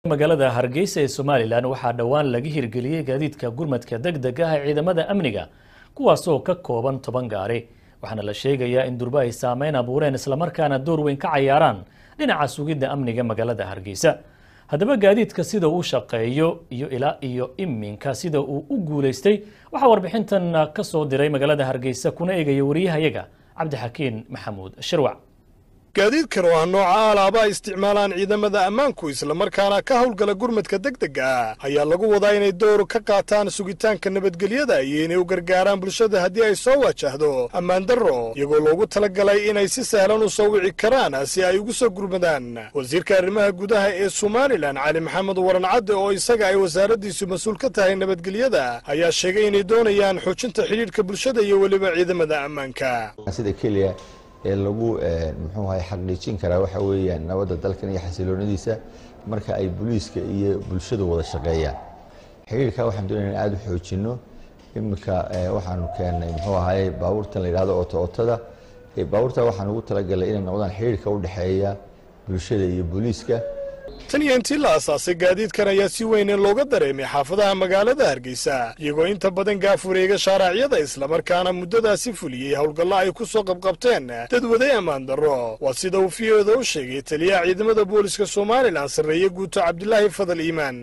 magaalada hargeysa ee somalilan waxaa dhowaan laga hirgeliyey gaadiidka gurmadka deg deg ah ee ciidamada amniga kuwaasoo ka kooban toban gaari waxaana la sheegayaa in durba ay saameyn abuureen islamarkaana door weyn ka cayaaraan dhinaca sugidda amniga magaalada hargeysa haddaba gaadiidka sida uu shaqeeyo iyo ilaa iyo iminka sida uu u guulaystay waxaa warbixintan ka soo diray magaalada hargeysa kuna eegaya wariyahayaga cabdixakiin maxamuud shirwac gaadiidkan oo ah nooca alaaba ay isticmaalaan ciidamada ammaanku islamarkaana ka howlgala gurmadka deg dega ah ayaa lagu wadaa inay door ka qaataan sugitaanka nabadgelyada iyo inay u gargaaraan bulshada haddii ay soo wajahdo ammaan darro iyagoo loogu talagalay inay si sahlan u soo wici karaan si ay ugu soo gurmadaan wasiirka arrimaha gudaha ee somalilan cali maxamed waran cadde oo isaga ay wasaaraddiisu mas-uul ka tahay nabadgelyada ayaa sheegay inay doonayaan xoojinta xidhiidhka bulshada iyo weliba ciidamada ammaanka ee lagu muxuu ahay xaqiijin karaa waxa weeyaan nabadda dalkan iyo xasiloonadiisa marka ay booliiska iyo bulshadu wada shaqeeyaan xiriirka waxaan doonaya in aada u xoojinno iminka waxaanu keennay muxuu ahaye baabuurtan la yidhahdo oto otada baabuurta waxaan ugu talagalay inay noqdaan xiriirka u dhexeeya bulshada iyo booliiska tan iyo intii la asaasay gaadiidkan ayaa si weyn in looga dareemay xaafadaha magaalada hargeysa iyagoo inta badan gaafureega shaaraacyada islamarkaana muddadaasi fuliyey howlgallo ay ku soo qabqabteen dadwaday ammaan darro waa sida uu fiyoda u sheegay taliyaha ciidamada booliska somalilan sarreeye guuto cabdilaahi fadal iimaan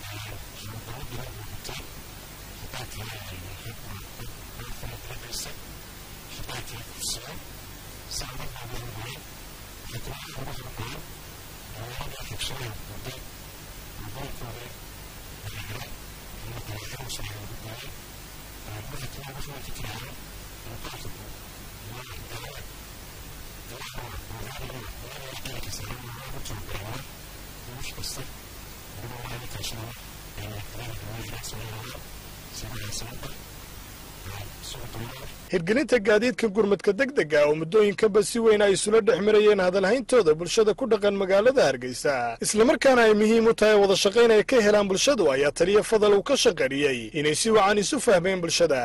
hirgelinta gaadiidka gurmadka deg dega oo muddooyinkanba si weyn ay isula dhex marayeen hadalhayntooda bulshada ku dhaqan magaalada hargeysa islamarkaana ay muhiim u tahay wada shaqayn ay ka helaan bulshadu ayaa taliya fadal uu ka shaqariyey inay si wacan isu fahmeen bulshada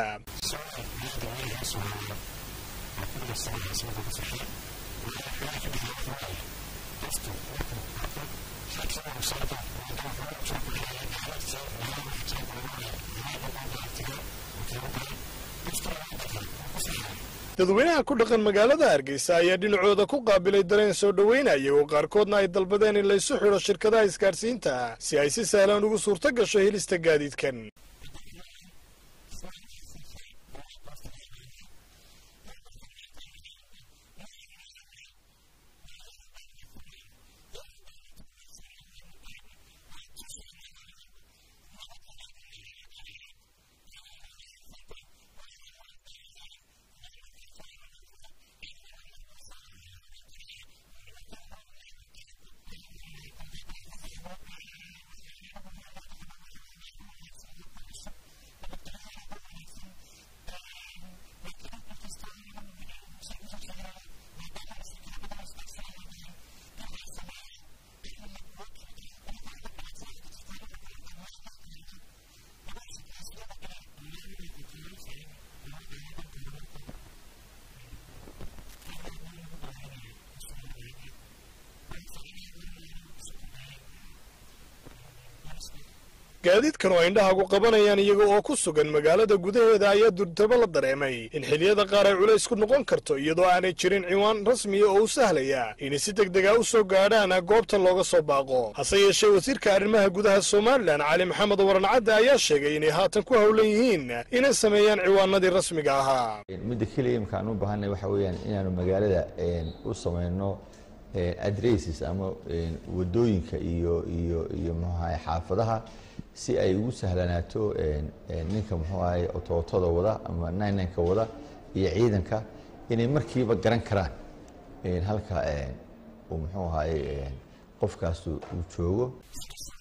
dadweynaha ku dhaqan magaalada hargeysa ayaa dhinacooda ku qaabilay dareen soo dhoweynaya oo qaarkoodna ay dalbadeen in laysu xidho shirkadaha isgaadhsiinta si ay si sahlan ugu suurto gasho helista gaadiidkan gaadiidkan oo indhahagu qabanayaan iyaga oo ku sugan magaalada gudaheeda ayaa durtabo la dareemay in xiliyada qaar ay culays ku noqon karto iyadoo aanay jirin ciwaan rasmiya oo u sahlaya inay si deg dega u soo gaadhaan goobta looga soo baaqo hase yeeshee wasiirka arrimaha gudaha somalilan cali maxamed waran cadde ayaa sheegay inay haatan ku howlan yihiin inay sameeyaan ciwaanadii rasmiga ahaa midda keliya imkaan u baahanay waxa weeyaan inaanu magaalada u samayno adresses ama wadooyinka iyo iyo iyo muxuahay xaafadaha si ay ugu sahlanaato ninka muxuu ahay otootada wada ama ninenka wada iyo ciidanka inay markiiba garan karaan halka uu muxuu ahay qofkaas uu joogo